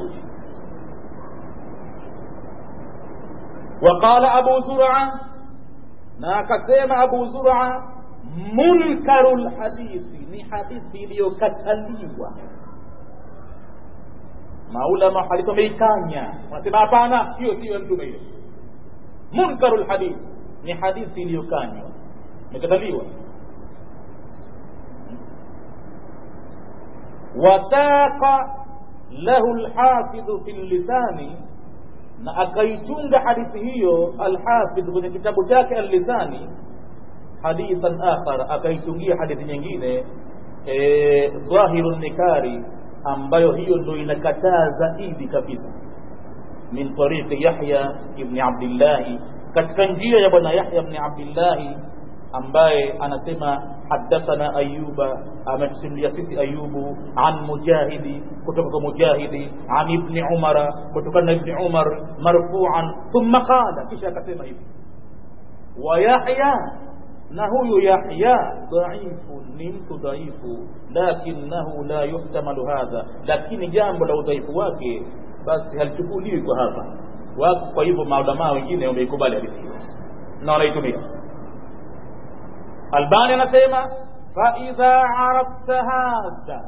waqala abu zura na akasema abu zura munkaru lhadithi ni hadithi iliyokataliwa maulama hadithi wameikanya wanasema hapana hiyo siyo mtume hiyo munkaru lhadithi ni hadithi iliyokanywa imekataliwa wasaqa lahu lhafidhu fi lisani na akaichunga hadithi hiyo alhafidh kwenye kitabu chake allisani hadithan akhar akaichungia hadithi nyingine e, dhahiru nikari ambayo hiyo ndo inakataa zaidi kabisa min tariqi yahya ibni abdillahi katika njia ya bwana yahya bni abdillahi ambaye anasema hadathana ayuba ametusimulia sisi ayubu an mujahidi kutoka kwa mujahidi an ibni umara kutokana na ibni umar marfuan thumma qala kisha akasema hivi wa yahya na huyu yahya dhaifu ni mtu dhaifu lakinahu la yuhtamalu hadha lakini jambo la udhaifu wake basi halichukuliwi kwa hapa wako kwa hivyo maulamaa wengine wameikubali hadithi hiyo na wanaitumia albani anasema faidha arafta hadha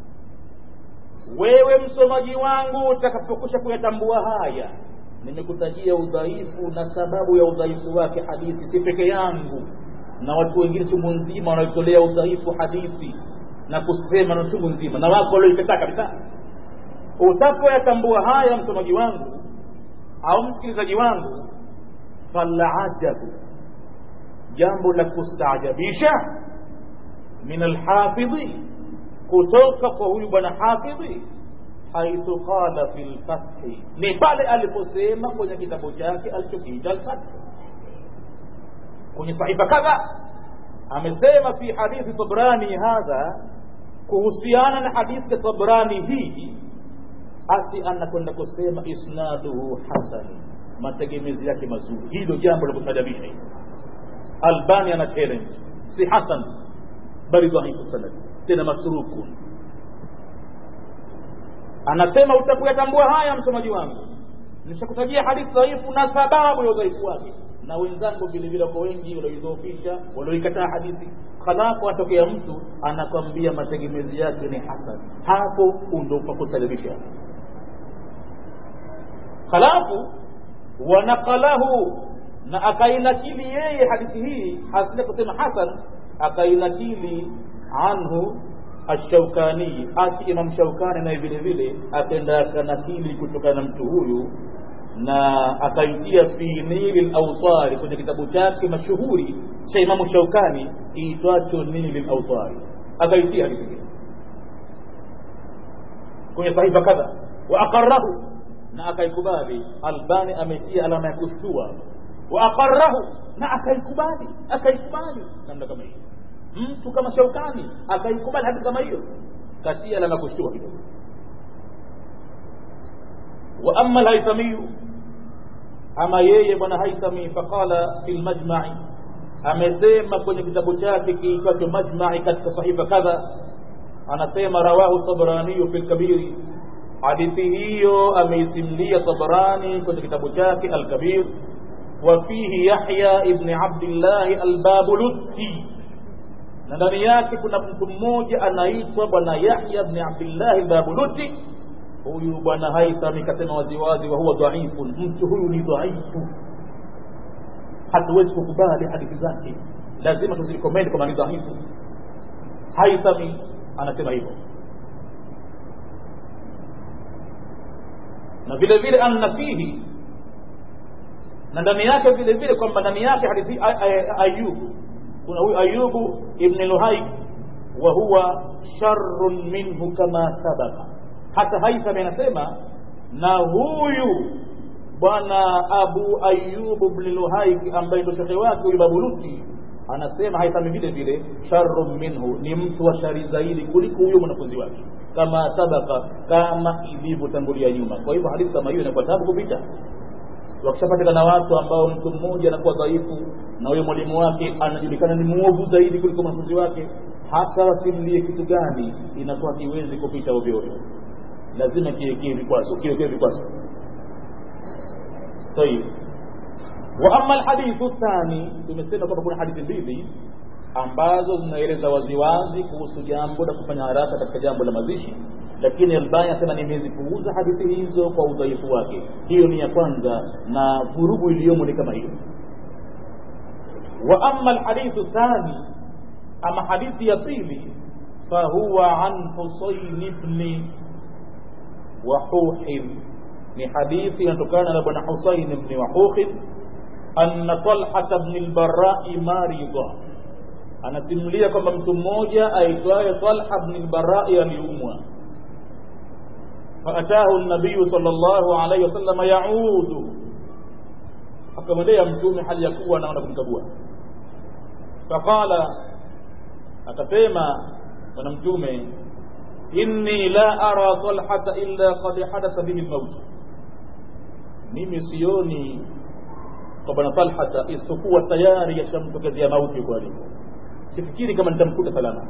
wewe msomaji wangu utakapokusha kuyatambua haya nimekutajia udhaifu na sababu ya udhaifu wake hadithi si peke yangu na watu wengine chungu nzima wanaitolea udhaifu hadithi na kusema na chungu nzima na wako walioikataa kabisa utapoyatambua haya msomaji wangu au msikilizaji wangu falaajabu jambo la kustaajabisha min alhafidhi kutoka kwa huyu bwana hafidhi haithu qala fi lfathi ni pale aliposema kwenye kitabu chake alichokiita alfathi kwenye sahifa kadha amesema fi hadithi tabrani hadha kuhusiana na hadithi ya tabrani hii ati anakwenda kusema isnaduhu hasani mategemezi yake mazuri hilo jambo la kutajabisha hili albani ana challenge si hasan bali dhaifu sanad tena matrukun anasema utakuyatambua haya msomaji wangu nishakutajia hadithi dhaifu na sababu ya udhaifu wake na wenzangu vile vile kwa wengi walioidhoofisha walioikataa hadithi halafu atokea mtu anakwambia mategemezi yake ni hasan hapo ndo pakusadibisha halafu wanaqalahu na akainakili yeye hadithi hii hasina kusema hasan akainakili anhu ashaukani ati imam shaukani naye vile vile akaenda akanakili kutokana na mtu huyu na akaitia fi nili lautari kwenye kitabu chake mashuhuri cha imamu shaukani kiitwacho nili lautari akaitia hadithi hii kwenye sahifa kadha wa aqarrahu na akaikubali albani ametia alama ya kustua wa aqarrahu na akaikubali akaikubali namna kama hiyo mtu kama shaukani akaikubali hadi kama hiyo katia alama ya kustua kidogo wa amma alhaithamiyu ama yeye bwana haithami faqala fi lmajmai amesema kwenye kitabu chake kiitwacho majmai katika sahifa kadha anasema rawahu tabraniyu fi lkabiri hadithi hiyo ameisimlia tabrani kwenye kitabu chake alkabir wa fihi yahya ibni abdillahi albabulutti na ndani yake kuna mtu mmoja anaitwa bwana yahya bni abdillahi albabulutti huyu bwana haithami kasema waziwazi wa huwa dhaifun mtu huyu ni dhaifu hatuwezi kukubali hadithi zake lazima tuzirekomendi kwamba ni dhaifu haithami anasema hivyo na vile vile anna fihi na ndani yake vile vile kwamba ndani yake hadithi ayubu kuna huyu ayubu ibn luhaik wa huwa sharrun minhu kama sabaka hata haithami anasema na huyu bwana abu ayubu bni luhaiki ambaye ndo shekhe wake huyu babuluti anasema haithami vile vile sharrun minhu ni mtu wa shari zaidi kuliko huyo mwanafunzi wake kama sabaka kama ilivyotangulia nyuma kwa hivyo hadithi kama hiyo inakuwa tabu kupita wakishapatikana watu ambao mtu mmoja anakuwa dhaifu na huyo mwalimu wake anajulikana ni mwovu zaidi kuliko mwanafunzi wake hata wasimlie kitu gani inakuwa kiwezi kupita ovyoovyo lazima kiwekee vikwazo kiwekee vikwazo طيب واما الحديث الثاني tumesema kwamba kuna hadithi mbili ambazo zinaeleza waziwazi kuhusu jambo la kufanya haraka katika jambo la mazishi lakini albani anasema nimezipuuza hadithi hizo kwa udhaifu wake hiyo ni ya kwanza na vurugu iliyomo ni kama hiyo wa ama alhadithu thani ama hadithi ya pili fahuwa an husain bni wahuhin ni hadithi inatokana na bwana husain bni wahuhin anna talhata bni lbarai maridha anasimulia kwamba mtu mmoja aitwaye talha bni lbarai aliumwa faatahu nabiyu sal llahu alaihi wasallam yaudu akamwendea mtume hali ya kuwa anaona kumkagua faqala akasema bwana mtume inni la ara talhata illa qad hadatha bihi lmaut mimi sioni kwa bwana talhata isipokuwa tayari yashamtokezea mauti huko alipo sifikiri kama nitamkuta salama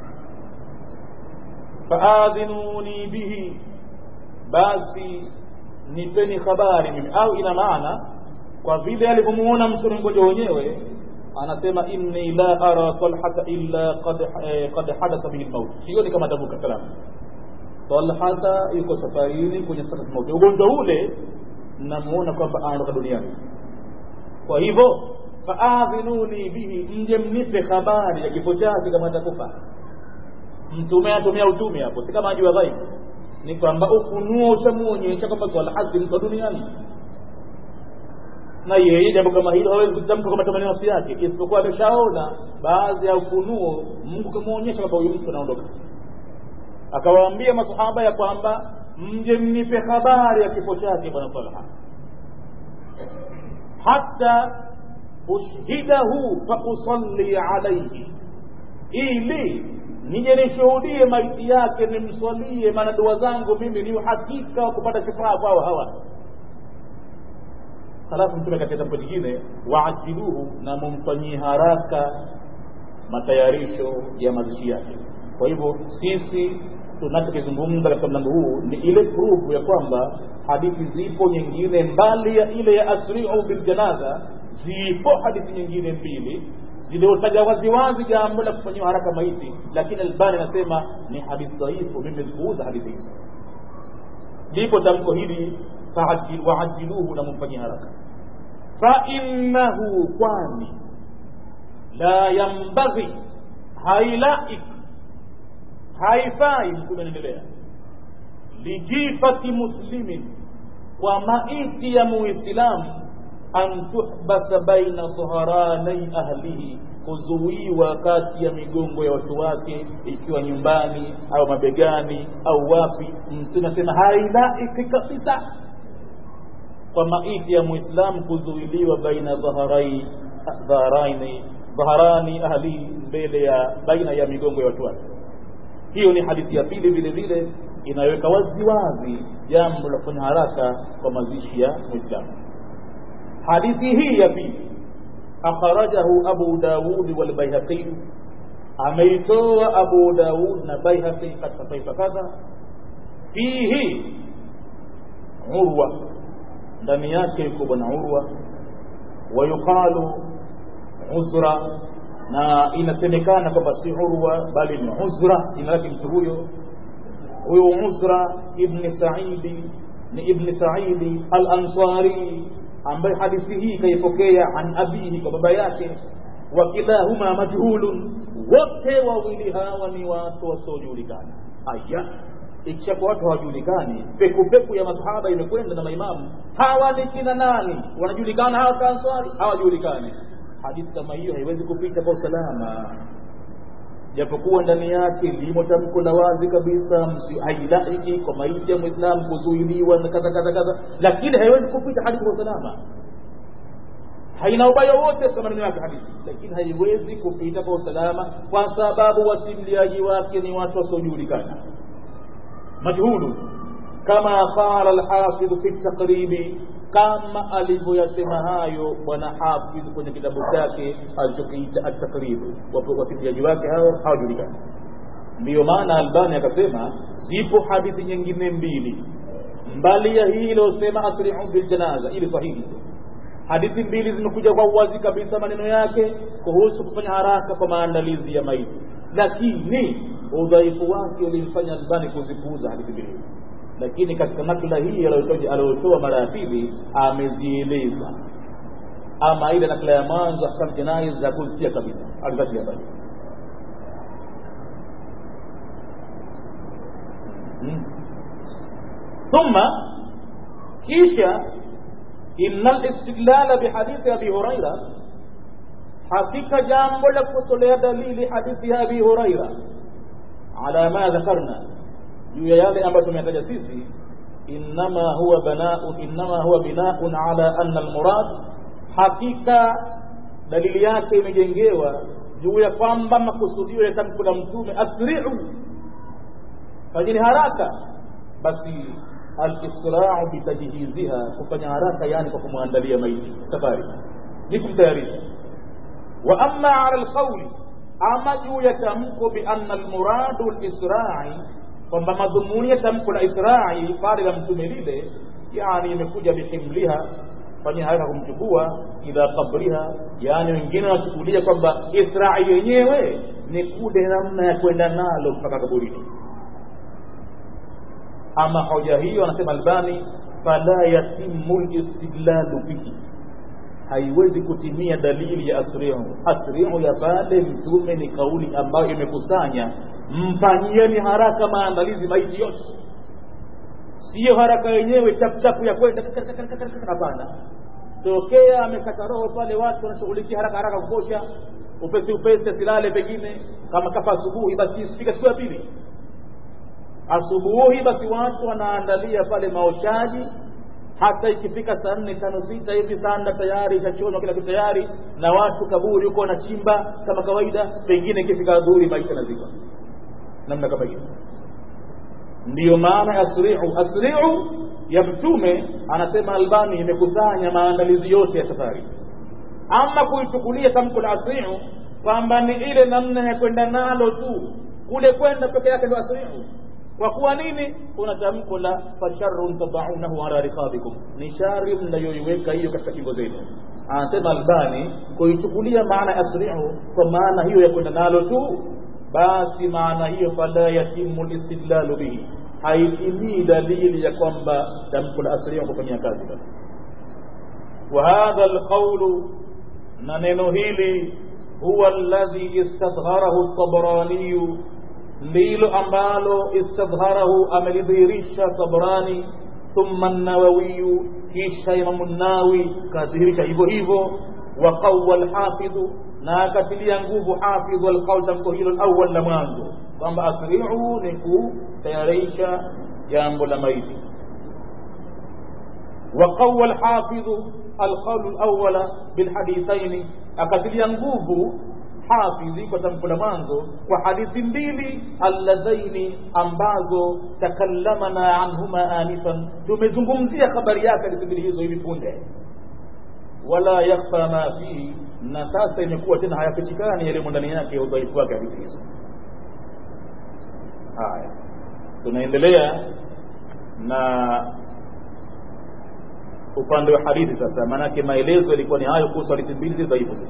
faadhinuni bihi basi nipeni habari mimi au ina maana kwa vile alivyomuona mtu ni mgonjwa wenyewe anasema inni la ara talhata illa qad eh, qad hadatha bihi lmaut sioni kama atavuka salama talhata yuko safarini kwenye sakati mauti ugonjwa ule namuona kwamba anaondoka duniani kwa hivyo faadhinuni bihi mje mnipe habari ya kifo chake kama atakufa mtume atumia utume hapo si kama ajua ghaibu ni kwamba ufunuo ushamuonyesha kwamba talhati mko duniani na yeye jambo kama hilo hawezi kutamka kwa matamanio nafsi yake isipokuwa ameshaona baadhi ya ufunuo mungu kamwonyesha kwamba huyu mtu anaondoka akawaambia masahaba ya kwamba mje mnipe habari ya kifo chake bwana talha hata ushhidahu fausalli alaihi ili nije nishuhudie maiti yake nimswalie maana dua zangu mimi ni uhakika wa kupata shifaa kwao hawa halafu mtume katika tamko jingine waajiluhu na mumfanyie haraka matayarisho ya mazishi yake kwa hivyo sisi tunachokizungumza katika mlango huu ni ile prufu ya kwamba hadithi zipo nyingine mbali ya ile ya asriu biljanaza zipo hadithi nyingine mbili ziliotaja waziwazi jambo la kufanyiwa haraka maiti lakini albani anasema ni hadithi dhaifu mimi zipuuza hadithi hizo lipo tamko hili waajiluhu na mumfanyie haraka fainnahu kwani la yambaghi hailaik haifai mtume anaendelea lijifati muslimin kwa maiti ya muislamu an tuhbasa baina dhuharanai ahlihi kuzuiwa kati ya migongo ya watu wake ikiwa nyumbani au mabegani au wapi mtume anasema hailaiki kabisa kwa maiti ya muislamu kuzuiliwa baina dhaharai dhaharaini dhaharani ahli mbele ya baina ya migongo ya watu wake hiyo ni hadithi ya pili vile vile inaweka wazi wazi jambo la kufanya haraka kwa mazishi ya muislamu hadithi hii ya pili akhrajahu abu daud wal baihaqi ameitoa abu daud na baihaqi katika saifa kadha fihi urwa ndani yake yuko bwana urwa wayuqalu uzra na inasemekana kwamba si urwa bali ni uzra jina lake mtu huyo huyo uzra ibni saidi ni ibni saidi al ansari ambaye hadithi hii kaipokea an abihi kwa baba yake wakilahuma majhulun wote wawili hawa ni watu wasiojulikana aya ikishakuwa watu hawajulikani pekupeku ya masahaba imekwenda na maimamu hawa ni kina nani wanajulikana hawa kanswari hawajulikani hadithi kama hiyo haiwezi kupita kwa usalama japokuwa ndani yake limo tamko la wazi kabisa hailaiki kwa maiti ya mwislamu kuzuiliwa na kadha kadha kadha lakini haiwezi kupita hadithi kwa usalama haina ubaya wote katika maneno yake hadithi lakini haiwezi kupita kwa usalama kwa sababu wasimliaji wake ni watu wasiojulikana majhulu kama qala alhafidh fi taqribi kama alivyoyasema hayo bwana hafidh kwenye kitabu chake alichokiita at-taqrib wasimliaji wake hao hawajulikani ndiyo maana albani akasema zipo hadithi nyingine mbili mbali ya hii iliyosema asri'u bil janaza ili sahihi hadithi mbili zimekuja kwa uwazi kabisa maneno yake kuhusu kufanya haraka kwa maandalizi ya maiti lakini udhaifu wake ulimfanya albani kuzipuuza hadithi mbili lakini katika nakla hii aliyotoa mara ya pili amezieleza ama ile nakla ya mwanzo ahkam jinai za kuzitia kabisa alizatia bali ثم kisha inna al-istidlal bihadithi abi huraira hakika jambo la kutolea dalili hadithi ya abi huraira ala ma dhakarna juu ya yale ambayo tumetaja sisi innama huwa bana'un innama huwa bina'un ala anna almurad hakika dalili yake imejengewa juu ya kwamba makusudio ya tamko la mtume asri'u fanyeni haraka basi alisra'u bitajhiziha kufanya haraka yani kwa kumwandalia maiti safari ni kumtayarisha wa amma ala alqawli ama juu ya tamko bi anna almuradu alisra'i kwamba madhumuni ya tamko la Isra'i pale la mtume lile yani imekuja bihimliha fanya haraka kumchukua ila qabriha yani wengine wanachukulia kwamba Isra'i yenyewe ni kule namna ya kwenda nalo mpaka kaburini ama hoja hiyo anasema Albani fala yatimu listidlalu bihi haiwezi kutimia dalili ya asrihu asrihu ya pale mtume ni kauli ambayo imekusanya mfanyieni haraka maandalizi maiti yote siyo haraka yenyewe chapchapu ya kwenda hapana tokea amekata roho pale watu wanashughulikia haraka haraka kukosha upesi upesi asilale pengine kama kafa asubuhi basi isifika siku ya pili asubuhi basi watu wanaandalia pale maoshaji hata ikifika saa nne tano sita hivi sanda tayari itachonwa kila kitu tayari na watu kaburi huko wanachimba kama kawaida pengine ikifika adhuhuri maisha nazika namna kama hiyo ndiyo maana asri'u asri'u ya mtume anasema albani imekusanya maandalizi yote ya safari ama kuichukulia tamko la asri'u kwamba ni ile namna ya kwenda nalo tu kule kwenda peke yake ndio asri'u kwa kuwa nini kuna tamko la fasharrun tadaunahu ala riqabikum ni shari mnayoiweka hiyo katika kingo zenu anasema albani kuichukulia maana asri'u kwa maana hiyo ya kwenda nalo tu basi maana hiyo fala yatimu listidlalu bihi haitimii dalili ya kwamba tamko la asri'u kufanyia kazi basi wa hadha alqawlu na neno hili huwa alladhi istadhharahu at-tabrani ndilo ambalo istadhharahu amelidhihirisha Tabrani thumma an-Nawawi kisha Imam an-Nawawi kadhihirisha hivyo hivyo wa qawwa al-Hafidh na akatilia nguvu hafidhu alqaul tamko hilo alawal la mwanzo kwamba asri'u ni kutayarisha jambo la maiti وقوى الحافظ القول الأول بالحديثين akatilia nguvu hafidhi kwa tamko la mwanzo kwa hadithi mbili alladhaini ambazo takallamana anhuma anifan tumezungumzia habari yake hadithi mbili hizo hivi punde wala yakhfa ma fihi na sasa imekuwa tena hayafichikani yaliyomo ndani yake ya udhaifu wake hadithi hizo haya tunaendelea na upande wa hadithi sasa maanake maelezo yalikuwa ni hayo kuhusu hadithi mbili dhaifu zile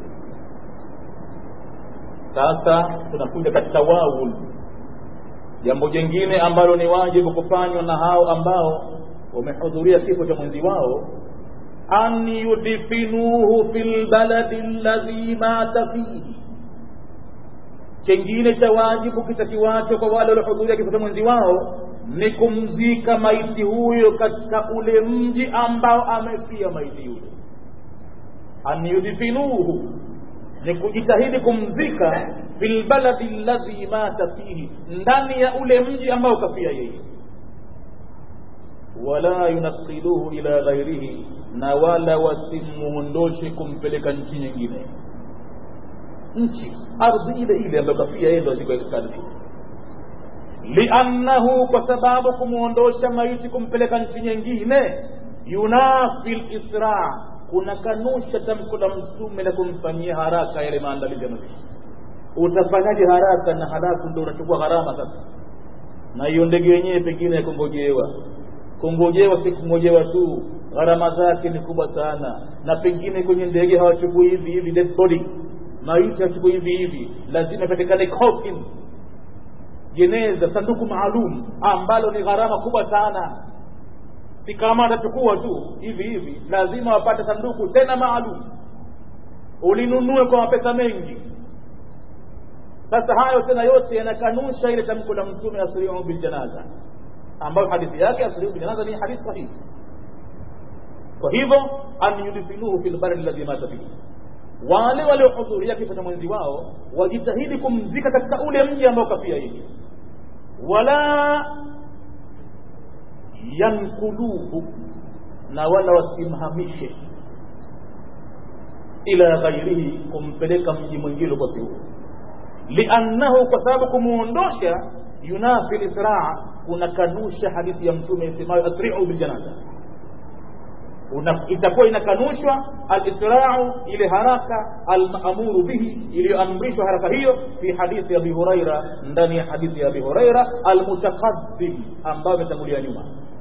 sasa tunakuja katika wawul jambo jingine ambalo ni wajibu kufanywa na hao ambao wamehudhuria kifo cha mwenzi wao an yudfinuhu fi lbaladi alladhi mata fihi chengine cha wajibu kitakiwacho kwa wale waliohudhuria kifo cha mwenzi wao ni kumzika maiti huyo katika ule mji ambao amefia maiti yule an yudfinuhu ni kujitahidi kumzika fil baladi alladhi mata fihi ndani ya ule mji ambao kafia yeye wala yunaqiluhu ila ghairihi na wala wasimuondoshe kumpeleka nchi nyingine nchi ardhi ile ile ambayo kafia yeye ndo azikwe katika ardhi liannahu kwa sababu kumwondosha maiti kumpeleka nchi nyingine yunafi lisra kuna kanusha tamko la mtume la kumfanyia haraka yale maandalizi ya mazishi utafanyaje haraka na halafu ndo unachukua gharama sasa na hiyo ndege yenyewe pengine ya kungojewa kungojewa si kungojewa tu gharama zake ni kubwa sana na pengine kwenye ndege hawachukui hivi hivi dead body maiti hawachukui hivi hivi lazima ipatikane coffin jeneza sanduku maalum ambalo ni gharama kubwa sana si kama atachukua tu hivi hivi lazima wapate sanduku tena maalum ulinunue kwa mapesa mengi sasa hayo tena yote yanakanusha ile tamko la mtume asriu biljanaza ambayo hadithi yake asriu biljanaza ni hadithi sahihi kwa hivyo an yudfinuhu fi lbari alladhi mata fihi wale waliohudhuria kifo cha mwenzi wao wajitahidi kumzika katika ule mji ambao kafia yeye wala yankuluhu na wala wasimhamishe ila ghairihi kumpeleka mji mwingine kwa siku liannahu kwa sababu kumuondosha yunafi lisraa unakanusha hadithi ya mtume isemayo asri'u biljanaza itakuwa inakanushwa alisrau ile haraka almaamuru bihi iliyoamrishwa haraka hiyo fi hadithi abi huraira ndani ya hadithi ya abi huraira almutakaddim ambayo imetangulia nyuma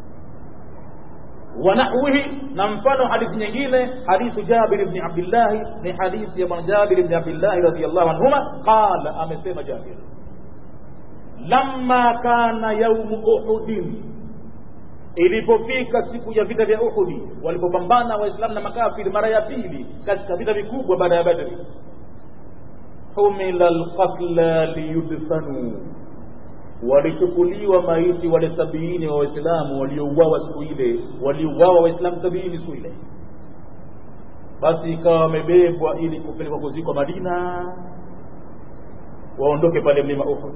ونحوه نمفن حديث nyingine حديث جابر بن عبد الله ni hadithi ya جابر بن عبد الله رضي الله عنهما قال amesema جابر لما كان يوم أحد ilipofika siku ya vita vya Uhudi walipopambana waislamu na makafiri mara ya pili katika vita vikubwa baada ya Badri humila alqatla liyudfanu walichukuliwa maiti wale sabiini wa waislamu waliouawa siku ile waliuawa waislamu sabiini siku ile basi ikawa wamebebwa ili kupelekwa kuzikwa Madina waondoke pale mlima Uhud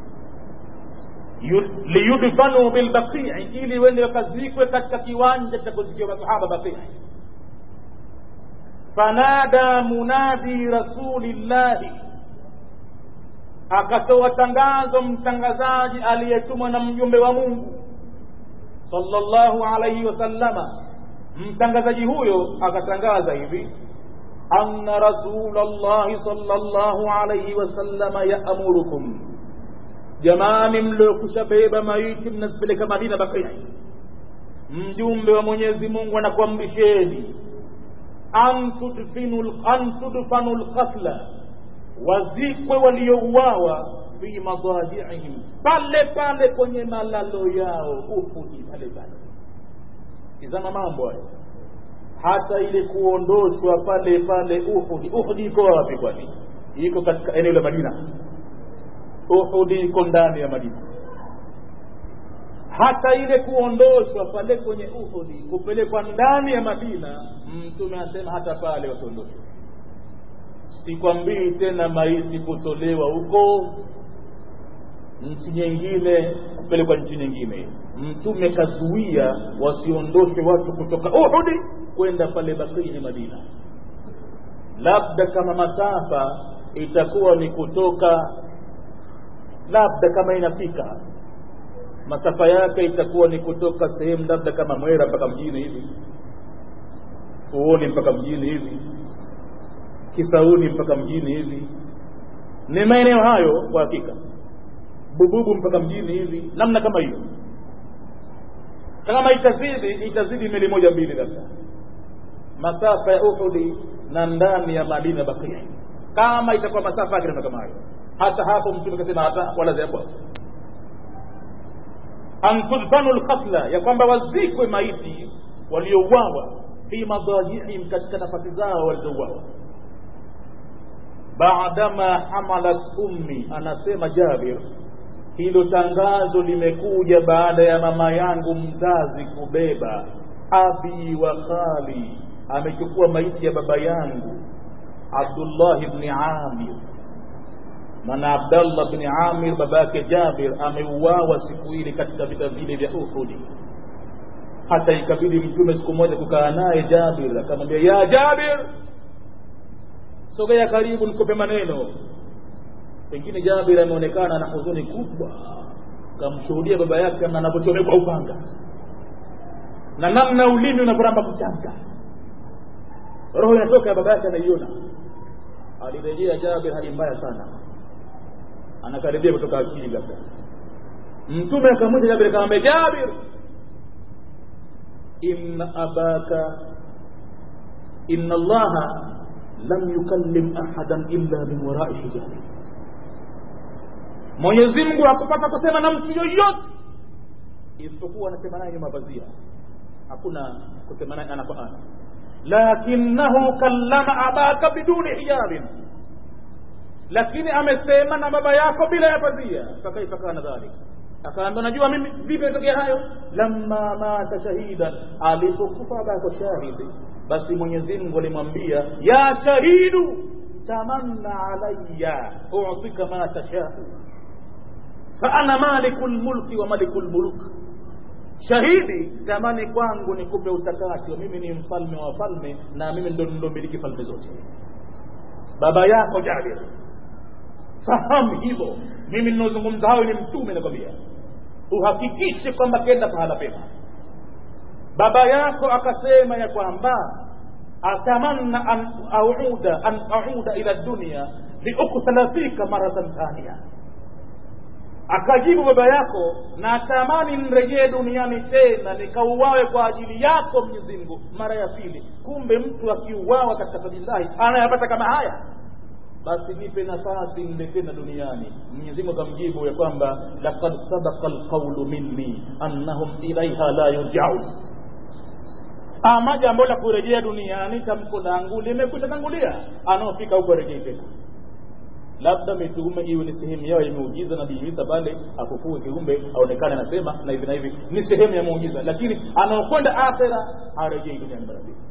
liyudfanu bilbaqii ili wende wakazikwe katika kiwanja cha kuzikiwa masahaba baqii fanada munadi rasulillahi akatoa tangazo mtangazaji aliyetumwa na mjumbe wa Mungu sallallahu alayhi wasallama mtangazaji huyo akatangaza hivi anna rasulallahi sallallahu alayhi wasallama yaamurukum jamani mliokusha beba maiti mnazipeleka Madina Bakia mjumbe wa Mwenyezi Mungu anakuamrisheni an tudfanu lqatla wazikwe waliouawa fi madajiihim pale pale kwenye malalo yao Uhudi pale pale tizama mambo hayo hata ile kuondoshwa pale pale Uhudi Uhudi iko wapi kwani iko katika eneo la Madina Uhudi iko ndani ya Madina hata ile kuondoshwa pale kwenye Uhudi kupelekwa ndani ya Madina mtume anasema hata pale wasiondoshwe sikwambii tena maiti kutolewa huko nchi nyingine kupelekwa nchi nyingine mtume kazuia wasiondoke watu kutoka uhudi kwenda pale bakii madina labda kama masafa itakuwa ni kutoka labda kama inafika masafa yake itakuwa ni kutoka sehemu labda kama mwera mpaka mjini hivi uoni mpaka mjini hivi kisauni mpaka mjini hivi ni maeneo hayo kwa hakika bububu mpaka mjini hivi namna kama hiyo kama itazidi itazidi meli moja mbili labda masafa ya uhudi na ndani ya madina bakia kama itakuwa masafa yake kama hayo hata hapo mtume kasema hata wala zapo an tudfanu lqatla ya kwamba wazikwe maiti waliouawa fi madajihim katika nafasi zao walizouawa baadama hamalat ummi anasema jabir hilo tangazo limekuja baada ya mama yangu mzazi kubeba abi wa khali amechukua maiti ya baba yangu abdullah bni amir maana abdallah bni amir baba yake jabir ameuawa siku ile katika vita vile vya uhudi hata ikabidi mtume siku moja kukaa naye jabir akamwambia ya jabir sogea karibu nikupe maneno pengine jabir ameonekana na huzuni kubwa kamshuhudia baba yake na anavyochomekwa upanga na namna ulimi unavyoramba kuchanga roho inatoka ya baba yake anaiona alirejea jabir hali mbaya sana anakaribia kutoka akili labda mtume akamwita jabir akamwambia jabir inna abaka inna allaha lam yukallim ahadan illa min warai hijabi mwenyezi mungu hakupata kusema na mtu yoyote isipokuwa anasema naye nyuma pazia hakuna kusema naye ana kwa ana lakinahu kallama abaka biduni hijabin lakini amesema na baba yako bila ya pazia fakaifa kana dhalik akaambia najua mimi vipi imetokea hayo lamma mata shahidan alipokufa baba yako shahidi basi mwenyezi mungu alimwambia ya shahidu tamanna alaya utika ma tashau faana maliku lmulki wa maliku lmuluk shahidi tamani kwangu nikupe utakati mimi ni mfalme wa falme na mimi ndo nilomiliki falme zote baba yako jabir fahamu hivyo mimi ninaozungumza hayo ni mtume nakwambia uhakikishe kwamba kenda pahala pema baba yako akasema ya kwamba atamanna an auda an auda ila dunia liuktala fika maratan thania akajibu baba yako natamani nirejee duniani tena nikauawe kwa ajili yako mwenyezi mungu mara ya pili kumbe mtu akiuawa katika sabilillahi anayapata kama haya basi nipe nafasi nile tena duniani mwenyezi mungu akamjibu ya kwamba laqad sadaqa alqaulu minni annahum ilaiha la yurjaun ama jambo la kurejea duniani tamko langu limekwisha tangulia anaofika huko arejei tena labda mitume iwe ni sehemu yao ya muujiza nabii isa pale afufue kiumbe aonekane anasema na hivi na hivi ni sehemu ya muujiza lakini anaokwenda akhira harejei duniani mara mbili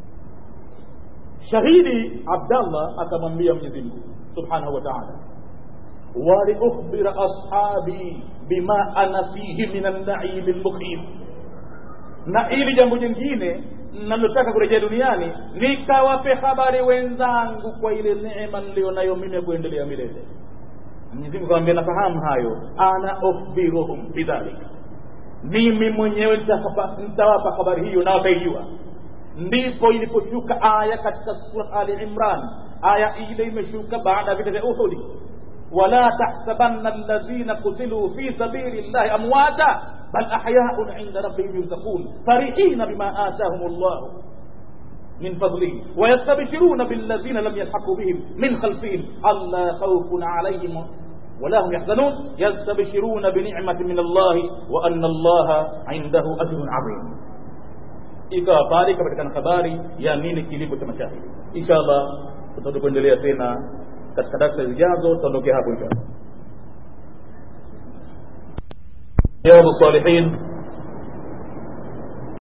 shahidi abdallah akamwambia mwenyezi mungu subhanahu wa taala waliukhbira ashabi bima ana fihi min annaimi lmukhim na ili jambo jingine nalotaka kurejea duniani nikawape habari wenzangu kwa ile neema nilionayo mimi ya kuendelea milele mwenyezi mungu akamwambia nafahamu hayo ana ukhbiruhum bidhalika mimi mwenyewe nitawapa habari hiyo na wataijua ndipo iliposhuka aya katika surat ali imran aya ile imeshuka baada ya vita vya uhudi wala tahsabanna alladhina kutiluu fi sabili llahi amwata bal ahyaun inda rabbihim yurzaqun farihina bima atahum llah من فضله ويستبشرون بالذين لم يلحقوا بهم من خلفهم ألا خوف عليهم ولا هم يحزنون يستبشرون بنعمة من الله وأن الله عنده أجر عظيم ikawa pale ikapatikana habari ya nini kilivyo cha mashahidi insha allah tutaenda kuendelea tena katika darsa zijazo tutaondokea hapo insha allah riyadu salihin